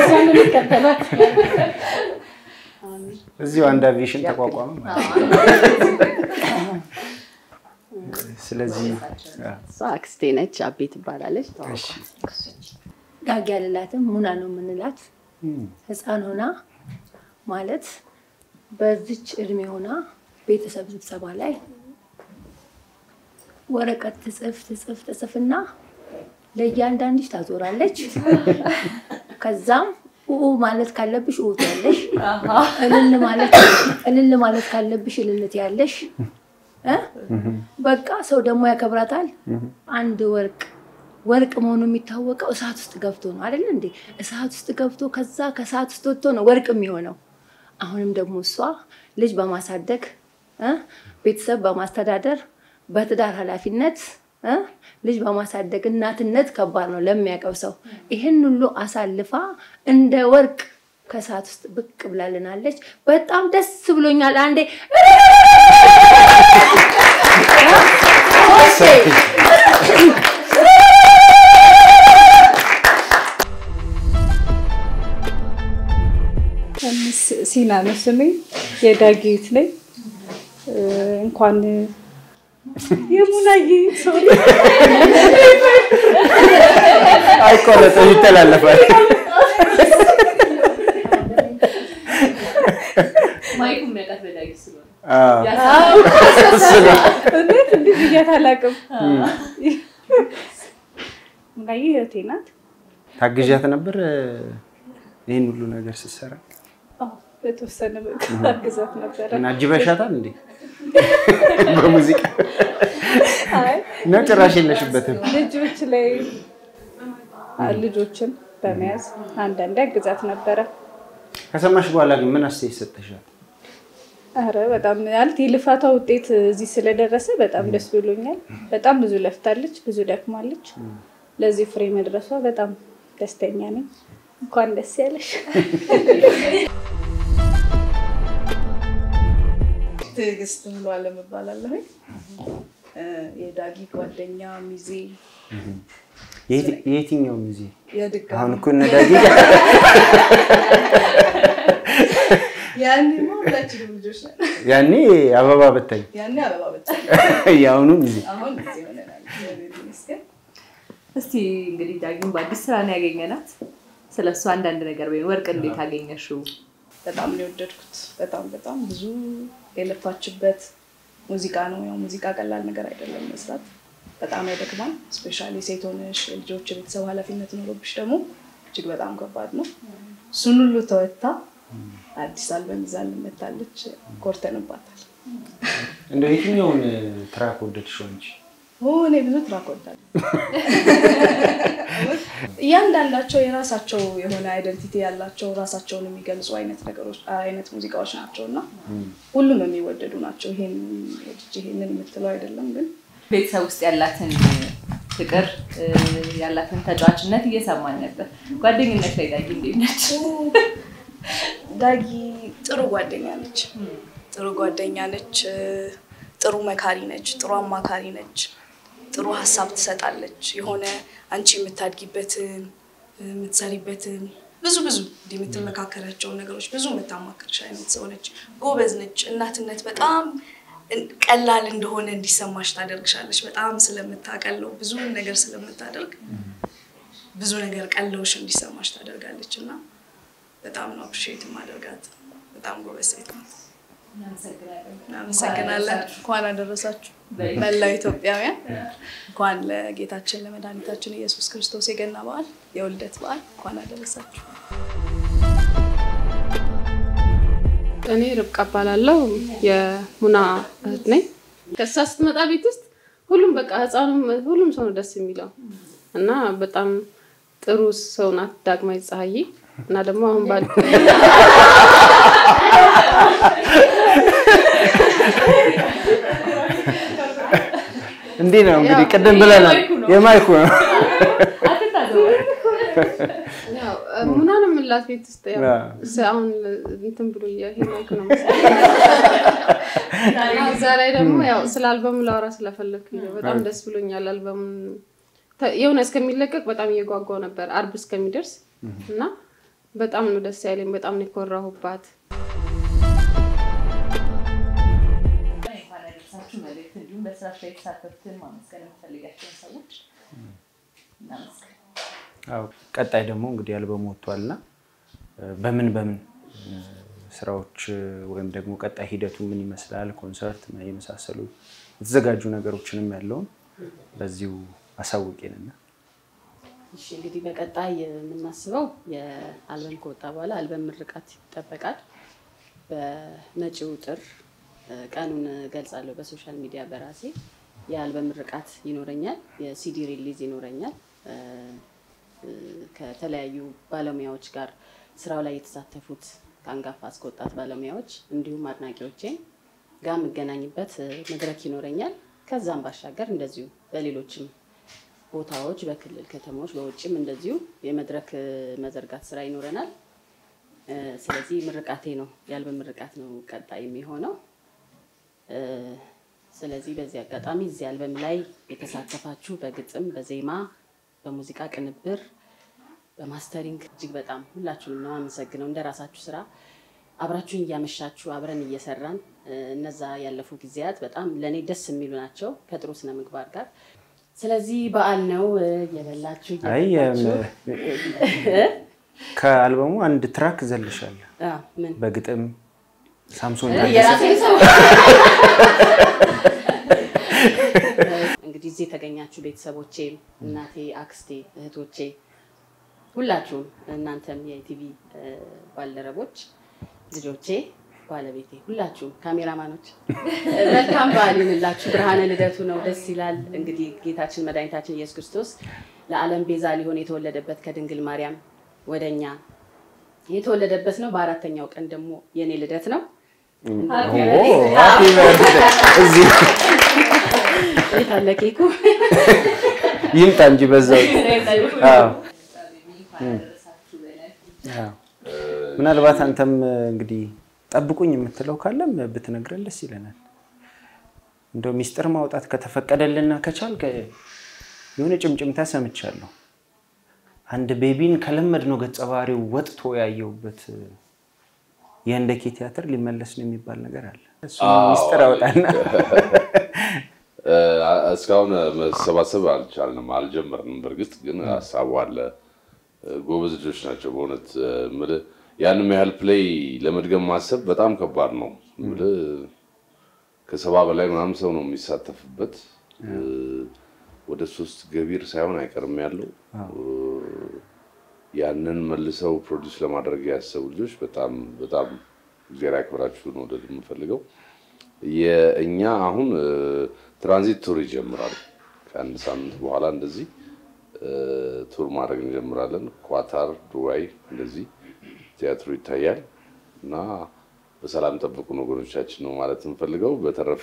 እዚሁ አንድ አቪዬሽን ተቋቋመ ማለት ነው። ስለዚህ እሷ አክስቴ ነች፣ አቤ ትባላለች። እሺ ዳጊ አልላትም ሙና ነው የምንላት። ህፃን ሆና ማለት በዚች እድሜ ሆና ቤተሰብ ስብሰባ ላይ ወረቀት ትጽፍ ትጽፍ ትጽፍና ለእያንዳንድሽ ታዞራለች። ከዛም ኡኡ ማለት ካለብሽ ኡኡ ትያለሽ፣ እልል ማለት እልል ማለት ካለብሽ እልል ትያለሽ። እ? በቃ ሰው ደግሞ ያከብራታል። አንድ ወርቅ ወርቅ መሆኑ የሚታወቀው እሳት ውስጥ ገብቶ ነው አይደል እንዴ? እሳት ውስጥ ገብቶ ከዛ ከእሳት ውስጥ ወጥቶ ነው ወርቅ የሚሆነው። አሁንም ደግሞ እሷ ልጅ በማሳደግ እ? ቤተሰብ በማስተዳደር በትዳር ኃላፊነት እ? ልጅ በማሳደግ እናትነት ከባድ ነው ለሚያውቀው ሰው። ይህን ሁሉ አሳልፋ እንደ ወርቅ ከእሳት ውስጥ ብቅ ብላልናለች። በጣም ደስ ብሎኛል። አንዴ ሲና ነው ስሜ። የዳጊት ነኝ። እ፣ እንኳን የሙናዬ ሶሪ አይቆረጥም፣ ይተላለፋል። ማይኩ የሚያውቃት በዳጊ ስለሆነ አዎ። እሱ ነው። እውነት እንዲህ ብያት አላውቅም። ሙናዬ እህቴ ናት። ታግዣት ነበር ይህን ሁሉ ነገር ስትሰራ አዎ፣ በተወሰነ መልኩ አግዛት ነበረ። እና አጅበሻታል እንዴ? በሙዚቃ አይ ነው ጭራሽ የለሽበትም። ልጆች ላይ ልጆችን በመያዝ አንዳንዴ አግዛት ነበረ። ከሰማሽ በኋላ ግን ምን አስተያየት ሰጠሻል? አረ በጣም ማለት የልፋቷ ውጤት እዚህ ስለደረሰ በጣም ደስ ብሎኛል። በጣም ብዙ ለፍታለች፣ ብዙ ደክማለች። ለዚህ ፍሬ መድረሷ በጣም ደስተኛ ነኝ። እንኳን ደስ ያለሽ። ትዕግስት ብሎ አለም እባላለሁኝ። እ፣ የዳጊ ጓደኛ ሚዜ የየት- የየትኛው ጊዜ የድጋሚ አሁን እኮ እነ ዳጊ ያኔማ ሁላችንም ልጆች ነን። ያኔ አበባ በታኝ ያኔ አበባ በጣም የአሁኑ ጊዜ አሁን ጊዜ ሆነናል። እግዚአብሔር ይመስገን። እስቲ እንግዲህ ዳጊም በአዲስ ስራ ነው ያገኘናት። ስለ እሱ አንዳንድ ነገር ወይም ወርቅ እንዴት አገኘሽው? በጣም ነው የወደድኩት። በጣም በጣም ብዙ የለፋችበት ሙዚቃ ነው። ያው ሙዚቃ ቀላል ነገር አይደለም መስራት፣ በጣም ያደክማል። ስፔሻሊ ሴት ሆነሽ የልጆች የቤተሰብ ኃላፊነት ኖሮብሽ ደግሞ እጅግ በጣም ከባድ ነው። እሱን ሁሉ ተወታ አዲስ አልበም ይዛ ልመታለች። ኮርተንባታል። እንደው የትኛውን ትራክ ወደድሽው አንቺ? ኦ፣ እኔ ብዙ ትራክ ወዳለሁ። እያንዳንዳቸው የራሳቸው የሆነ አይደንቲቲ ያላቸው ራሳቸውን የሚገልጹ አይነት ነገሮች አይነት ሙዚቃዎች ናቸው እና ሁሉም የሚወደዱ ናቸው። ይሄን ወድጄ ይሄንን የምትለው አይደለም ግን ቤተሰብ ውስጥ ያላትን ፍቅር እ፣ ያላትን ተጫዋችነት እየሰማን ነበር። ጓደኝነት ላይ ዳጊ እንዴት ነች? ዳጊ ጥሩ ጓደኛ ነች። ጥሩ ጓደኛ ነች። ጥሩ መካሪ ነች። ጥሩ አማካሪ ነች። ጥሩ ሀሳብ ትሰጣለች። የሆነ አንቺ የምታድጊበትን የምትሰሪበትን ብዙ ብዙ እንዲህ የምትመካከራቸውን ነገሮች ብዙ የምታማክርሽ አይነት ሰው ነች። ጎበዝ ነች። እናትነት በጣም ቀላል እንደሆነ እንዲሰማሽ ታደርግሻለች። በጣም ስለምታቀለው ብዙ ነገር ስለምታደርግ ብዙ ነገር ቀለውሽ እንዲሰማሽ ታደርጋለች እና በጣም ነው አፕሪሼት ማደርጋት። በጣም ጎበዝ ሴት ናት። እናመሰግናለን። እንኳን አደረሳችሁ መላው ኢትዮጵያውያን። እንኳን ለጌታችን ለመድኃኒታችን ኢየሱስ ክርስቶስ የገና በዓል የውልደት በዓል እንኳን አደረሳችሁ። እኔ ርብቃ እባላለሁ። የሙና እህት ነኝ። ከእሷ ስትመጣ ቤት ውስጥ ሁሉም በቃ ህፃኑም ሁሉም ሰው ነው ደስ የሚለው እና በጣም ጥሩ ሰው ናት ዳግማዊት ፀሐዬ እና ደግሞ አሁን ባል እንዲህ ነው እንግዲህ ቅድም ብለናል። የማይኩ ነው ያው ሙና ነው የምንላት ቤት ውስጥ ያው አዎ። ስ- አሁን እንትን ብሎ ይሄ ማይኩ ነው መሰለኝ። እና እዛ ላይ ደግሞ ያው ስለ አልበሙ ላወራ ስለፈለግኩኝ ነው። በጣም ደስ ብሎኛል። አልበሙን ተ- የሆነ እስከሚለቀቅ በጣም እየጓጓው ነበር አርብ እስከሚደርስ እና በጣም ነው ደስ ያለኝ። በጣም ነው የኮራሁባት። እንኳን ያደረሳችሁ መልእክት እንዲሁም በስራሽ ላይ የተሳተፉትን ማመስገን የምፈልጋቸውን ሰዎች እናመስገን። አዎ ቀጣይ ደግሞ እንግዲህ አልበሙ ወጥቷልና በምን በምን እ፣ ስራዎች እ፣ ወይም ደግሞ ቀጣይ ሂደቱ ምን ይመስላል፣ ኮንሰርት የመሳሰሉ የተዘጋጁ ነገሮችንም ያለውን በዚሁ አሳውቄንና እሺ እንግዲህ በቀጣይ የምናስበው የአልበም ከወጣ በኋላ አልበም ምርቃት ይጠበቃል። በመጪው ጥር እ፣ ቀኑን ገልጻለሁ በሶሻል ሚዲያ በራሴ የአልበም ምርቃት ይኖረኛል። የሲዲ ሪሊዝ ይኖረኛል። እ፣ እ፣ ከተለያዩ ባለሙያዎች ጋር ስራው ላይ የተሳተፉት ከአንጋፋ እስከ ወጣት ባለሙያዎች እንዲሁም አድናቂዎቼን ጋር የምገናኝበት እ፣ መድረክ ይኖረኛል። ከዛም ባሻገር እንደዚሁ በሌሎችም ቦታዎች በክልል ከተሞች በውጭም እንደዚሁ የመድረክ እ፣ መዘርጋት ስራ ይኖረናል። እ፣ ስለዚህ ምርቃቴ ነው የአልበም ምርቃት ነው ቀጣይ የሚሆነው። እ፣ ስለዚህ በዚህ አጋጣሚ እዚህ አልበም ላይ የተሳተፋችሁ በግጥም፣ በዜማ፣ በሙዚቃ ቅንብር፣ በማስተሪንግ እጅግ በጣም ሁላችሁንም ነው አመሰግነው። እንደ ራሳችሁ ስራ አብራችሁን እያመሻችሁ አብረን እየሰራን እ፣ እነዛ ያለፉ ጊዜያት በጣም ለእኔ ደስ የሚሉ ናቸው ከጥሩ ስነ ምግባር ጋር። ስለዚህ በዓል ነው እ፣ እየበላችሁ አይ እየጠጣችሁ እ፣ ከአልበሙ አንድ ትራክ ዘልሻል አ፣ ምን በግጥም ሳምሶን እ፣ ታደሰ የራሴን ሰው እንግዲህ እዚህ የተገኛችሁ ቤተሰቦቼ፣ እናቴ፣ አክስቴ፣ እህቶቼ ሁላችሁም እናንተም የኢቲቪ እ፣ ባልደረቦች፣ ልጆቼ፣ ባለቤቴ፣ ሁላችሁም ካሜራማኖች እ፣ መልካም በዓል ይሁንላችሁ። ብርሃነ ልደቱ ነው፣ ደስ ይላል። እንግዲህ ጌታችን መድኃኒታችን ኢየሱስ ክርስቶስ ለዓለም ቤዛ ሊሆን የተወለደበት ከድንግል ማርያም ወደኛ የተወለደበት ነው። በአራተኛው ቀን ደግሞ የኔ ልደት ነው። ኦ፣ ሃፒ በርዝዴይ። እዚህ የት አለ ኬኩ? ይምጣ እንጂ በዛው አዎ። እም። አዎ። ምናልባት አንተም እንግዲህ ጠብቁኝ የምትለው ካለም ብትነግረን ደስ ይለናል። እንደው ሚስጥር ማውጣት ከተፈቀደልና ከቻልክ የሆነ ጭምጭምታ ሰምቻለሁ። አንድ ቤቢን ከለመድነው ገጸ ባህሪው ወጥቶ ያየሁበት የህንደኬ ቲያትር ሊመለስ ነው የሚባል ነገር አለ። እሱ ሚስጥር አውጣና እ፣ እስካሁን መሰባሰብ አልቻልንም፣ አልጀመርንም። በእርግጥ ግን ሀሳቡ አለ። እ፣ ጎበዝ ልጆች ናቸው በእውነት እ፣ የምልህ ያንም ያህል ፕሌይ ለመድገም ማሰብ በጣም ከባድ ነው። የምልህ ከሰባ በላይ ምናምን ሰው ነው የሚሳተፍበት። እ፣ ወደ ሶስት ገቢር ሳይሆን አይቀርም ያለው እ፣ ያንን መልሰው ፕሮዲውስ ለማድረግ ያሰቡ ልጆች በጣም በጣም እግዚአብሔር ያክብራችሁ ነው ወደ የምፈልገው የእኛ አሁን እ፣ ትራንዚት ቱር ይጀምራል። ከአንድ ሳምንት በኋላ እንደዚህ እ፣ ቱር ማድረግ እንጀምራለን። ኳታር፣ ዱባይ እንደዚህ ቲያትሩ ይታያል እና በሰላም ጠብቁን ወገኖቻችን ነው ማለት የምፈልገው። በተረፈ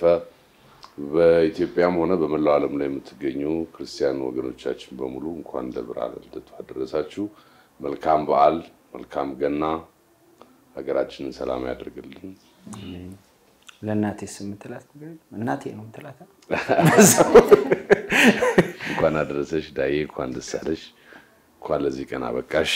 በኢትዮጵያም ሆነ በመላው ዓለም ላይ የምትገኙ ክርስቲያን ወገኖቻችን በሙሉ እንኳን ለብርሃነ ልደቱ አደረሳችሁ። መልካም በዓል፣ መልካም ገና። ሀገራችንን ሰላም ያደርግልን። ለእናቴ የምትላት ነገር የለም? እናቴ ነው የምትላት እንኳን አደረሰሽ ዳዬ፣ እንኳን ደስ አለሽ፣ እንኳን ለዚህ ቀን አበቃሽ።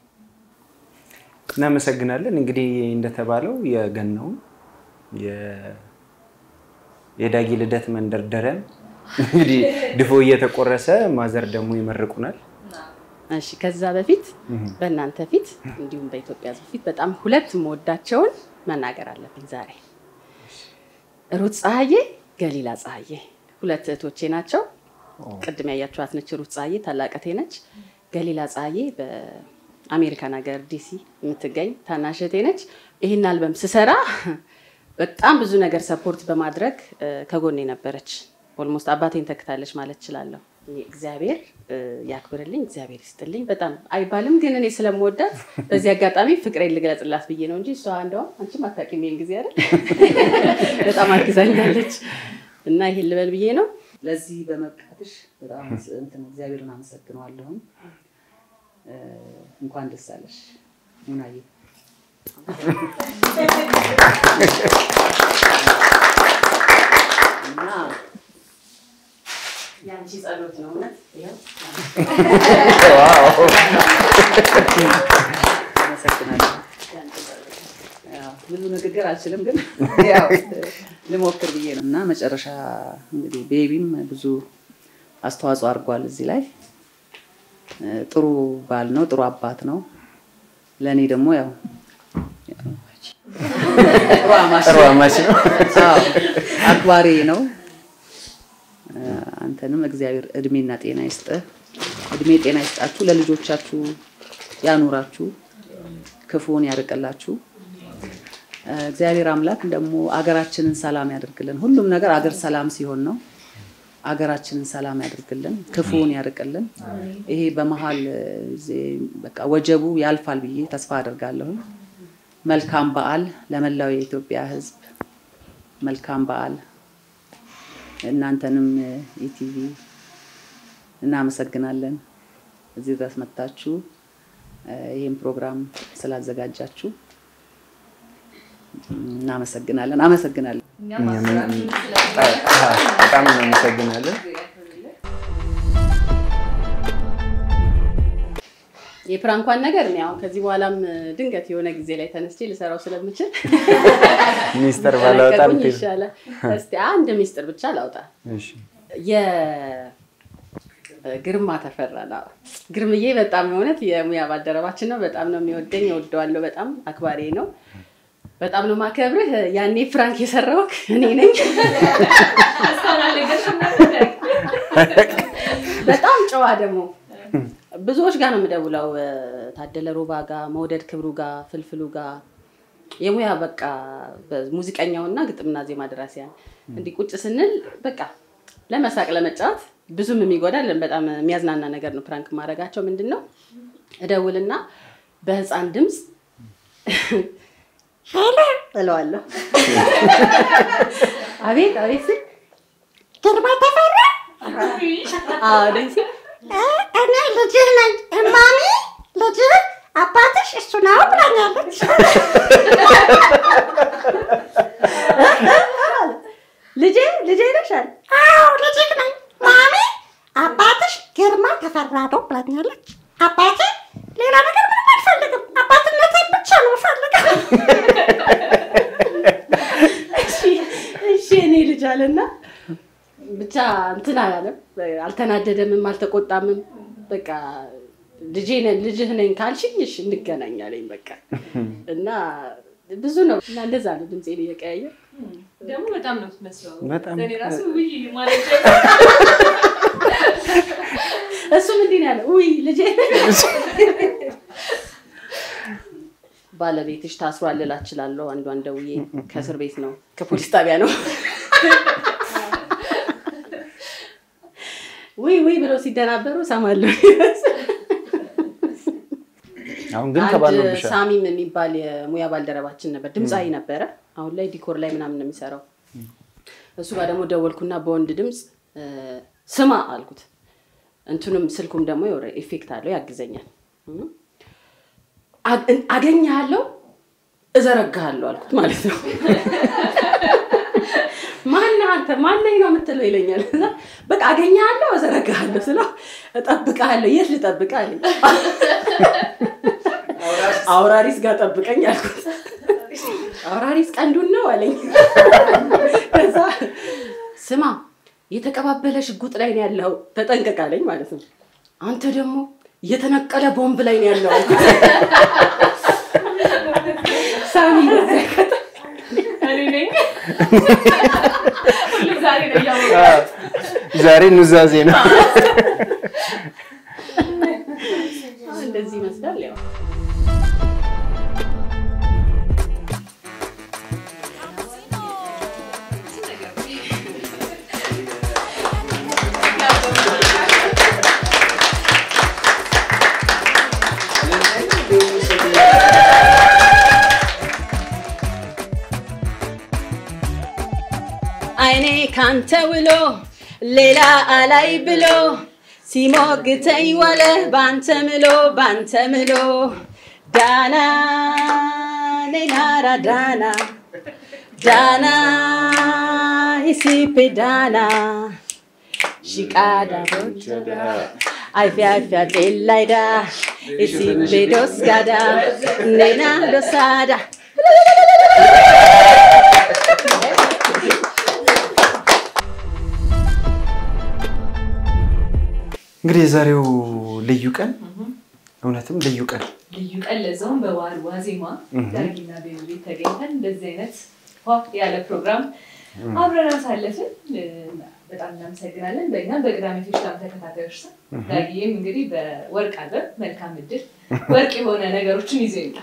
እናመሰግናለን። እንግዲህ እንደተባለው የገናውን የ- የዳጊ ልደት መንደርደሪያን እንግዲህ ድፎ እየተቆረሰ ማዘር ደግሞ ይመርቁናል። እሺ ከዛ በፊት በእናንተ ፊት እንዲሁም በኢትዮጵያ ሕዝብ ፊት በጣም ሁለት የምወዳቸውን መናገር አለብኝ ዛሬ። ሩት ፀሐዬ፣ ገሊላ ፀሐዬ ሁለት እህቶቼ ናቸው። ቅድም ያያችኋት ነች ሩት ፀሐዬ፣ ታላቅ እህቴ ነች። ገሊላ ፀሐዬ በአሜሪካን ሀገር ዲሲ የምትገኝ ታናሽ እህቴ ነች። ይህን አልበም ስሰራ በጣም ብዙ ነገር ሰፖርት በማድረግ እ፣ ከጎኔ ነበረች። ኦልሞስት አባቴን ተክታለች ማለት እችላለሁ። እኔ እግዚአብሔር እ፣ ያክብርልኝ፣ እግዚአብሔር ይስጥልኝ። በጣም አይባልም ግን እኔ ስለምወዳት በዚህ አጋጣሚ ፍቅሬን ልግለጽላት ብዬ ነው እንጂ እሷ እንደውም አንቺም አታውቂም ይሄን ጊዜ አይደል በጣም አግዛኛለች እና ይሄን ልበል ብዬ ነው። ለዚህ በመብቃትሽ በጣም እንትን እግዚአብሔርን አመሰግነዋለሁ። እ፣ እንኳን ደስ አለሽ ሙናዬ። እና የአንቺ ጸሎት ነው እውነት ይኸው አመሰግናለሁ። ያው ብዙ ንግግር አልችልም፣ ግን ያው ልሞክር ብዬ ነው እና መጨረሻ እንግዲህ ቤቢም ብዙ አስተዋጽኦ አድርጓል እዚህ ላይ እ፣ ጥሩ ባል ነው፣ ጥሩ አባት ነው። ለእኔ ደግሞ ያው ጥሩ አማች ጥሩ አማች ነው። አዎ፣ አክባሪ ነው። እ፣ አንተንም እግዚአብሔር እድሜና ጤና ይስጥህ። እድሜ ጤና ይስጣችሁ፣ ለልጆቻችሁ ያኑራችሁ፣ ክፉን ያርቅላችሁ። እ፣ እግዚአብሔር አምላክ ደግሞ አገራችንን ሰላም ያደርግልን። ሁሉም ነገር አገር ሰላም ሲሆን ነው። አገራችንን ሰላም ያደርግልን፣ ክፉን ያርቅልን። ይሄ በመሀል እ፣ በቃ ወጀቡ ያልፋል ብዬ ተስፋ አደርጋለሁ። መልካም በዓል ለመላው የኢትዮጵያ ሕዝብ መልካም በዓል። እናንተንም እ፣ ኢቲቪ እናመሰግናለን እዚህ ድረስ መጥታችሁ እ፣ ይህን ፕሮግራም ስላዘጋጃችሁ እናመሰግናለን። አመሰግናለን። በጣም እናመሰግናለን። የፕራንኳን ነገር እኔ አሁን ከዚህ በኋላም ድንገት የሆነ ጊዜ ላይ ተነስቼ ልሰራው ስለምችል ሚስጥር ባላወጣ ለቀቁኝ እንትን። ይሻላል። እስቲ አንድ ሚስጥር ብቻ ላውጣ። እሺ። የግርማ ተፈራ ነው። ግርምዬ በጣም የእውነት የሙያ ባልደረባችን ነው። በጣም ነው የሚወደኝ፣ እወደዋለሁ። በጣም አክባሪ ነው። በጣም ነው ማከብርህ። ያኔ ፍራንክ የሰራውክ እኔ ነኝ። በጣም ጨዋ ደግሞ ብዙዎች ጋር ነው የምደውለው። ታደለ ሮባ ጋር፣ መውደድ ክብሩ ጋር፣ ፍልፍሉ ጋር የሙያ በቃ ሙዚቀኛውና ግጥምና ዜማ ደራሲያን እንዲህ ቁጭ ስንል በቃ ለመሳቅ ለመጫወት ብዙም የሚጎዳልን በጣም የሚያዝናና ነገር ነው። ፕራንክ ማድረጋቸው ምንድን ነው እደውልና በህፃን ድምፅ ሄሎ እለዋለሁ። አቤት አቤት ስል ግርማ ተፈራ አዎ ደስ እኔ ልጅህ ነኝ እማሚ ልጅህ አባትሽ እሱ ነው ብላኛለች። ልጄ ልጄ ነሻል? አዎ ልጅህ ነኝ ማሚ አባትሽ ግርማ ተፈራ ነው ብላኛለች። አባቴ ሌላ ነገር ምንም አልፈልግም፣ አባትነቴን ብቻ ነው የምፈልገው። እሺ እሺ እኔ ልጅ አለና ብቻ እንትን አላለም፣ አልተናደደምም፣ አልተቆጣምም። በቃ ልጄ ነኝ ልጅህ ነኝ ካልሽኝ እሺ እንገናኛለኝ በቃ እና ብዙ ነው እና እንደዛ ነው ድምፄን እየቀያየር ደግሞ በጣም ነው የምትመስለው። በጣም ለእኔ ራሱ ውይ ማለት እሱም እንዲህ ነው ያለው፣ ውይ ልጄ ባለቤትሽ ታስሯል ልላት እችላለሁ። አንዷን ደውዬ ከእስር ቤት ነው ከፖሊስ ጣቢያ ነው ውይ ውይ ብለው ሲደናበሩ እሰማለሁ። አሁን ግን አንድ ተባሎብሻል። ሳሚም የሚባል የሙያ ባልደረባችን ነበር፣ ድምፃዊ ነበረ። አሁን ላይ ዲኮር ላይ ምናምን ነው የሚሰራው። እሱ ጋር ደግሞ ደወልኩና በወንድ ድምፅ እ፣ ስማ አልኩት። እንትኑም ስልኩም ደግሞ የሆነ ኢፌክት አለው ያግዘኛል። እ፣ አ- አገኘሃለሁ እዘረግሃለሁ አልኩት ማለት ነው። ማነህ አንተ ማነኝ ነው የምትለው ይለኛል። እና በቃ አገኘሃለሁ እዘረግሃለሁ ስለው እጠብቅሃለሁ የት ልጠብቅህ አለኝ። አውራሪስ ጋር ጠብቀኝ አልኩት። አውራሪስ ቀንዱን ነው አለኝ። ከዛ ስማ የተቀባበለ ሽጉጥ ላይ ነው ያለው ተጠንቀቅ አለኝ ማለት ነው። አንተ ደግሞ የተነቀለ ቦምብ ላይ ነው ያለው አልኩት። ሳሚ በዚያ እኔ ነኝ ሁሉም ዛሬ ነው እያወቁ ዛሬ ኑዛዜ ነው። እንደዚህ ይመስላል ያው አይኔ ካንተ ውሎ ሌላ አላይ ብሎ ሲሞግተኝ ዋለ ባንተ ምሎ ባንተ ምሎ ዳና ሌላራ ዳና ዳና ኢሲፔ ዳና ሽቃዳ ቦቸዳ አይፊያ አይፊያ ጤላይዳ ኢሲፔ ዶስጋዳ ኔና ዶሳዳ እንግዲህ የዛሬው ልዩ ቀን እውነትም ልዩ ቀን ልዩ ቀን ለዛውም በበዓል ዋዜማ እህ። ዳጊና ቤቢ ተገኝተን እንደዚህ አይነት ፏ ያለ ፕሮግራም አብረን አሳለፍን። እ፣ በጣም እናመሰግናለን። በእኛም በቅዳሜ ፌሽታም ተከታታዮች ስም እህ። ዳጊዬም እንግዲህ በወርቅ አልበም መልካም እድል ወርቅ የሆነ ነገሮችን ይዞ ይምጣ።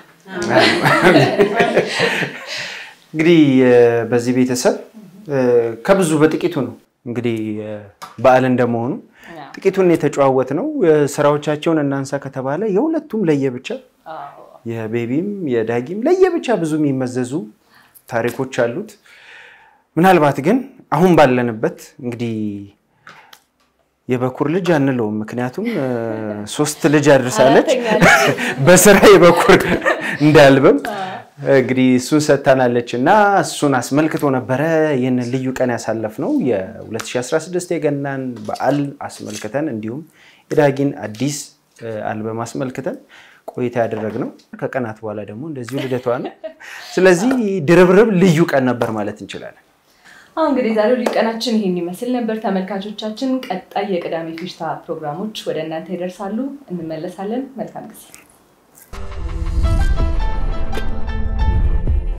እንግዲህ እ፣ በዚህ ቤተሰብ እ፣ ከብዙ በጥቂቱ ነው እንግዲህ እ፣ በዓል እንደመሆኑ ጥቂቱን የተጨዋወት ነው። ስራዎቻቸውን እናንሳ ከተባለ የሁለቱም ለየብቻ የቤቢም የዳጊም ለየብቻ ብዙ የሚመዘዙ ታሪኮች አሉት። ምናልባት ግን አሁን ባለንበት እንግዲህ የበኩር ልጅ አንለውም፣ ምክንያቱም እ፣ ሶስት ልጅ አድርሳለች በስራ የበኩር እንዳልበም እንግዲህ እሱን ሰጥታናለች እና እሱን አስመልክቶ ነበረ ይህንን ልዩ ቀን ያሳለፍ ነው የ2016 የገናን በዓል አስመልክተን እንዲሁም የዳጊን አዲስ እ፣ አልበም አስመልክተን ቆይታ ያደረግነው ከቀናት በኋላ ደግሞ እንደዚሁ ልደቷ ነው። ስለዚህ ድርብርብ ልዩ ቀን ነበር ማለት እንችላለን። አሁን እንግዲህ ዛሬው ልዩ ቀናችን ይህን ይመስል ነበር። ተመልካቾቻችን፣ ቀጣይ የቅዳሜ ፌሽታ ፕሮግራሞች ወደ እናንተ ይደርሳሉ። እንመለሳለን። መልካም ጊዜ